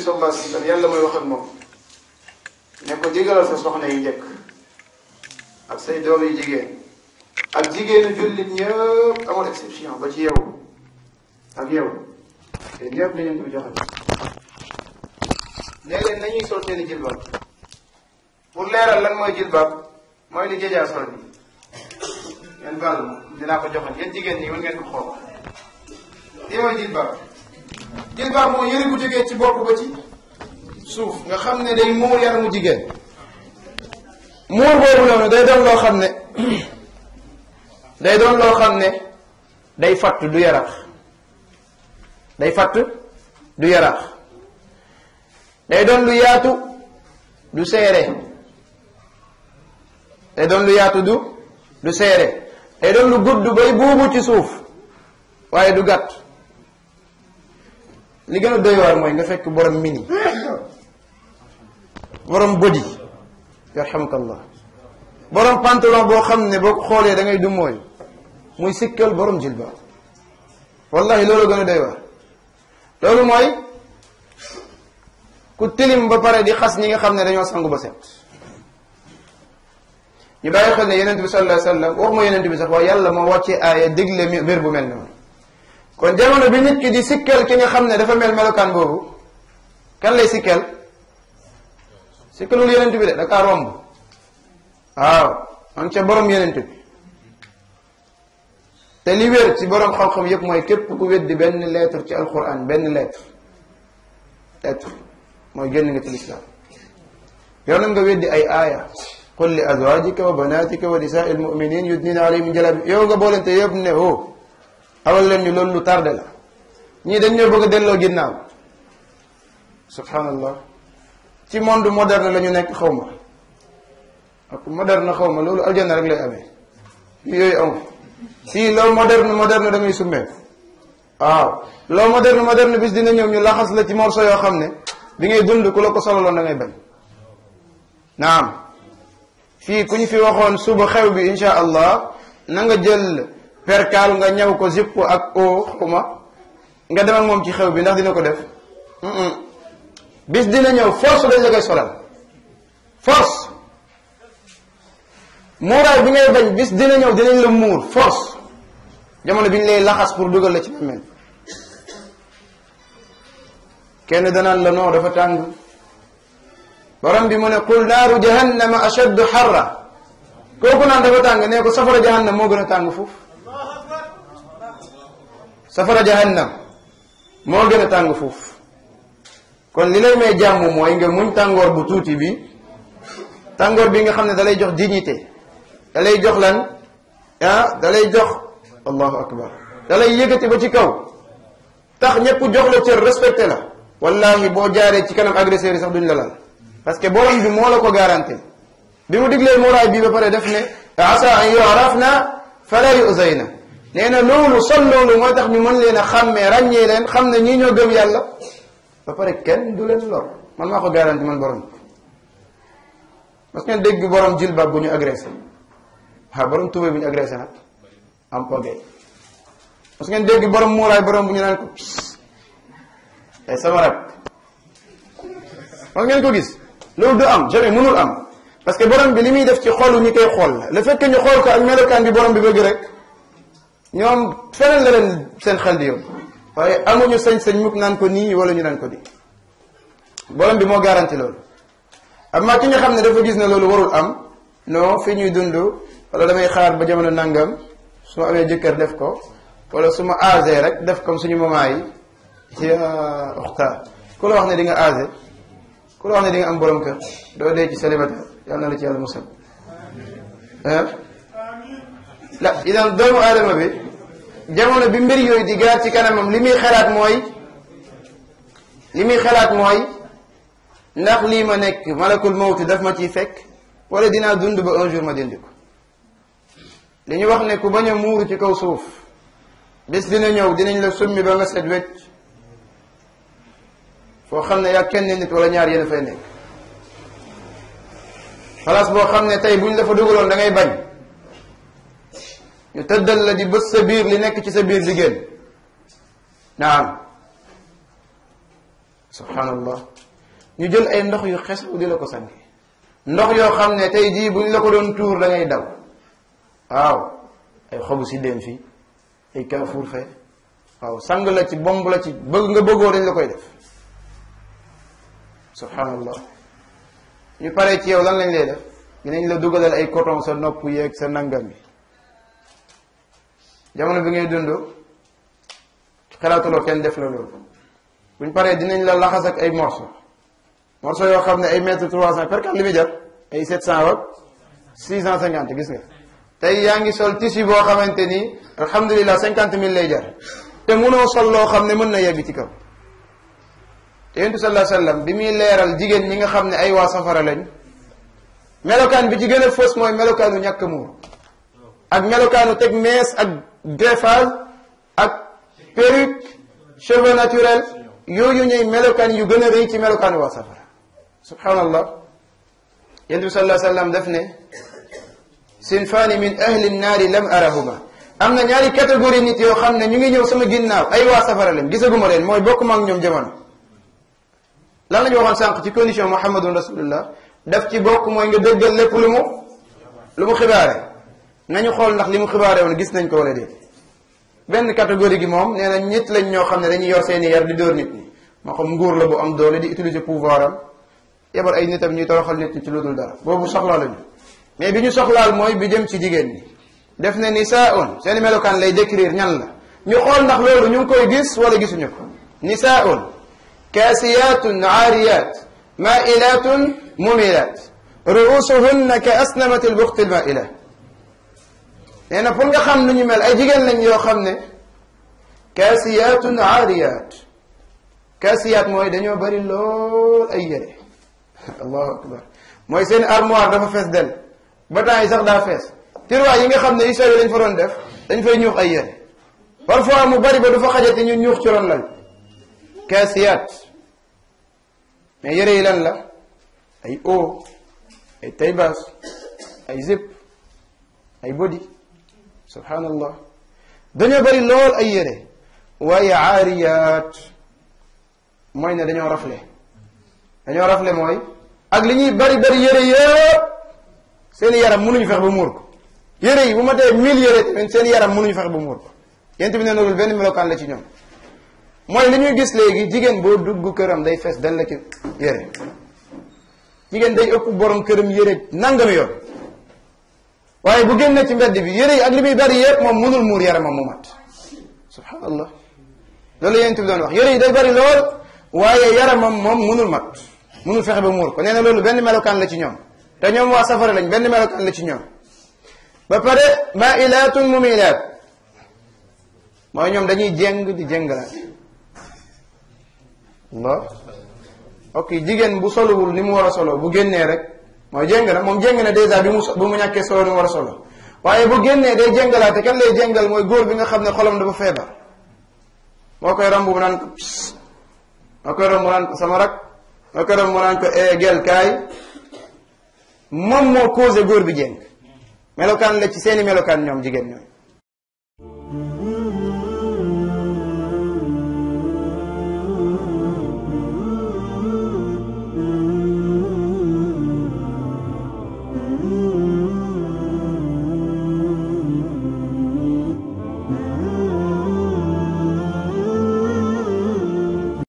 sallallahu alayhi wa sallam yàlla mooy wax ak moom ne ko digalal sa soxna yi njëkk ak say doom yi jigéen ak jigéenu jullit ñëpp amul exception ba ci yow ak yow te ñëpp nañu ko joxe léeg-léeg nañuy sol seeni jilbaab pour leeral lan mooy jilbaab mooy li jëjaa sol bi ngeen baal ma dinaa ko joxe yéen jigéen ñi mën ngeen ko xool lii mooy jilbaab jilbaab mooy yëre bu jógee ci bopp ba ci suuf nga xam ne day muur yaramu jigéen muur boobu noonu day doon loo xam ne day doon loo xam ne day fatt du yarax day fatt du yarax day doon lu yaatu du seere day doon lu yaatu du du seere day doon lu gudd bay buubu ci suuf waaye du gàtt li gën a doy waar mooy nga fekk borom mini borom body yarhamukallah borom pantalon boo xam ne boo ko xoolee da ngay du mooy muy sikkal borom jilbaab wallahi loolu gën a doy waar loolu mooy ku tilim ba pare di xas ñi nga xam ne dañoo sangu ba set ñu bàyyi xel ne yenent bi sallallahu alayhi wa sallam waxuma yenent bi sax waaye yàlla moo wàcce aaya digle mbir bu mel noonu kon jamono bi nit ki di sikkal ki nga xam ne dafa mel melokaan boobu kan lay sikkal sikkalul yenent bi de da kaa romb waaw man ca borom yenent bi te li wér ci borom xam-xam yépp mooy képp ku weddi benn lettre ci alquran benn lettre lettre mooy génn nga ci lislaam yow nag nga weddi ay aaya qul li azwajika wa banatika wa nisaai almuminin yudnina alayhim min jalabi yow nga boolente yëpp ne o awal leen ñu loolu lu tardé la ñii dañ ñoo bëgg a delloo ginnaaw subhanallah ci monde moderne la ñu nekk xaw ma ak moderne xaw ma loolu aljanna rek lay amee fii yooyu amu fii loo moderne moderne da ngay summeeku waaw loo moderne moderne bis dina ñëw ñu laxas la ci morceau yoo xam ne bi ngay dund ku la ko sololoon da ngay bañ naam fii ku ñu fi waxoon suba xew bi insha allah na nga jël perkaal nga ñëw ko zipp ak o xuma nga dem ak moom ci xew bi ndax dina ko def bis dina ñëw force dañ la koy solal force muuraay bi ngay bañ bis dina ñëw dinañ la muur force jamono bi ñu lay laxas pour dugal la ci mel kenn danaan la non dafa tàng borom bi mu ne qul naaru jahannama ashaddu xarra kooku naan dafa tàng nee ko safara jahannam moo gën a tàng foofu safara jahannam moo gën a tàng foofu kon li lay may jàmm mooy nga muñ tàngoor bu tuuti bi tàngoor bi nga xam ne da lay jox dignité da lay jox lan ah da lay jox allahu akbar da lay yëkkati ba ci kaw tax ñëpp jox la cër respecté la wallahi boo jaaree ci kanam agresseur yi sax duñ la laal parce que borom bi moo la ko garanti bi mu diglee muraay bi ba pare def ne asa an yu'rafna fala yu'zayna nee na loolu sol loolu mooy tax ñu mën leen a xàmmee ràññee leen xam ne ñii ñoo gëm yàlla ba pare kenn du leen lor man maa ko garanti man borom bi parce que ngeen dégg borom jilbaab bu ñu agressé waaw borom tubéy bu ñu agressé nag am pogee parce que ngeen dégg borom muuraay borom bu ñu naan ko ay sama rak parce ngeen ko gis loolu du am jamais mënul am parce que borom bi li muy def ci xolu ñi koy xool la le fait que ñu xool ko ak melokaan bi borom bi bëgg rek ñoom feneen la leen seen xel di yóbbu waaye amuñu sañ-sañ mukk naan ko nii wala ñu naan ko nii borom bi moo garanti loolu amma ki nga xam ne dafa gis ne loolu warul am non fi ñuy dund wala damay xaar ba jamono nangam su ma amee jëkkër def ko wala su ma âgé rek def comme suñu maman yi ci uxta ku la wax ne di nga âgé ku la wax ne di nga am borom kër doo dee ci célibataire yàlla na la ci yàlla musal la idan doomu aadama bi jamono bi mbir yooyu di gaar ci kanamam li muy xalaat mooy li muy xalaat mooy ndax lii ma nekk malakul mawti daf ma ciy fekk wala dinaa dund ba un jour ma dindi ko li ñu wax ne ku bañ a muuru ci kaw suuf bis dina ñëw dinañ la summi ba nga set wecc foo xam ne yaa kenn nit wala ñaar yéen a fay nekk place boo xam ne tey buñ la fa dugaloon da ngay bañ ñu tëddal la di bës sa biir li nekk ci sa biir di génn naam subhanallah ñu jël ay ndox yu xesaw di la ko sange ndox yoo xam ne tey jii buñ la ko doon tuur da ngay daw waaw ay xobu si dem fii ay kaafuur fee waaw sang la ci bomb la ci bëgg nga bëggoo dañ la koy def subhanallah ñu paree ci yow lan lañ lay def dinañ la dugalal ay coton sa nopp yeeg sa nangam bi jamono bi ngay dund xalaatuloo kenn def la loolu buñ paree dinañ la laxas ak ay morceau morceau yoo xam ne ay mètre trois cent per li muy jar ay sept cent ak six cent cinquante gis nga tey yaa ngi sol tissu boo xamante ni alhamdulilah cinquante mille lay jar te mënoo sol loo xam ne mën na yegg ci kaw te yontu sallallahu alayhi wasallam bi muy leeral jigéen ñi nga xam ne ay waa safara lañ melokaan bi ci gën a fës mooy melokaanu ñàkk muur ak melokaanu teg mees ak greffage ak perruque cheveux naturel yooyu ñuy melokaan yu gën a rëy ci melokaanu waa safara subhanallah yontu bi sallallahu alayhi wasallam def ne sinfaani min ahli nnaari lam arahuma am na ñaari catégorie nit yoo xam ne ñu ngi ñëw sama ginnaaw ay waa safara leen gisaguma leen mooy bokk ma ak ñoom jamono lan la ñu waxoon sànq ci condition muhammadun rasulullah daf ci bokk mooy nga dëggal lépp lu mu lu mu xibaare nañu xool ndax li mu xibaare woon gis nañ ko wala déet benn catégorie gi moom nee na ñett lañ ñoo xam ne dañuy yor seeni yar di dóor nit ñi moo xam nguur la bu am doole di utiliser pouvoir am yebal ay nitam ñuy toroxal nit ñi ci lu dul dara boobu soxlaa lañu mais bi ñu soxlaal mooy bi jëm ci jigéen ñi def ne nisaun seeni melokaan lay décrire ñan la ñu xool ndax loolu ñu ngi koy gis wala gisuñu ko nisaun kaasiyatun aariyat mailatun mumilat ruusuhunna ka asnamati lbuxti lmaila nee na pour nga xam nu ñu mel ay jigéen lañ yoo xam ne kaasiyatun aariyat kaasiyaat mooy dañoo bari lool ay yére allahu akbar mooy seen armoire dafa fees del ba temps yi sax daa fees tiroir yi nga xam ne yu sew lañ fa doon def dañ fay ñuux ay yére parfois mu bari ba du fa xajate ñu ñuux ci ron lal kaasiyaat mais yére yi lan la ay haut ay taille basse ay zip ay body subhanallah dañoo bari lool ay yére waaye aariyaat mooy ne dañoo rafle dañoo rafle mooy ak li ñuy bari bari yére yëpp seeni yaram mënuñu fex ba muur ko yére yi bu ma tee mille yére tamit seen yaram mënuñu fex ba muur ko yent bi ne loolu benn melokaan la ci ñoom mooy li ñuy gis léegi jigéen boo dugg këram day fees dal la ci yére jigéen day ëpp borom këram yére nangami yoon waaye bu génne ci mbedd bi yére yi ak li muy bari yëpp moom mënul muur yaramam mu mat subhanallah loolu yent bi doon wax yére yi day bari lool waaye yaramam moom mënul mat mënul fexe ba muur ko nee na loolu benn melokaan la ci ñoom te ñoom waa safara lañ benn melokaan la ci ñoom ba pare mailatun mumilat mooy ñoom dañuy jéng di jéngalaat Allah ok jigéen bu solowul ni mu war a solo bu génnee rek mooy jéng na moom jéng na dèjà bi mu bi mu ñàkkee solo ni mu war a solo waaye bu génnee day jéngalaate kan lay jéngal mooy góor bi nga xam ne xolam dafa feebar moo koy romb mu naan ko moo koy romb mu naan ko sama rak moo koy romb mu naan ko gel kaay moom moo causé góor bi jéng melokaan la ci seeni melokaan ñoom jigéen ñooy Mm-hmm.